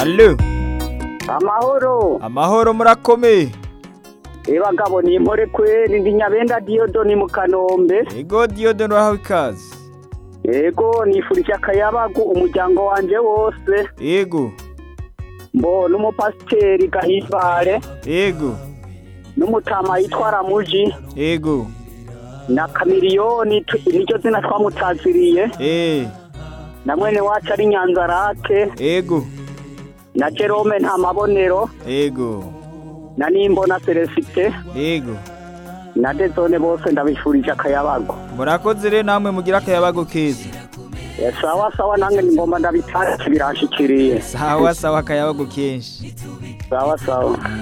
Allo amahoro amahoro murakomeye ebagabo ni impore kweri ndi nyabenda diyodoni mu kanombe ego Diyodoni urahawe ikaze yego nifurije akayabagu umuryango wanje wose ego mbo n'umupasiteri gahimbare ego n'umutama yitwa ramuji ego na kamiriyoni tu- niryo zina twamutaziriye eh na mwene wacu ari nyanzarake ego na jerome nta mabonero ego na nimbona celesite ego na dezone bose ndabifurije akayabagu murakoze rero namwe mugira akayabago keza Eh, sawa sawa nange ngomba ndabitashye biranshikiriye sawa sawa akayabago kenshi sawa sawa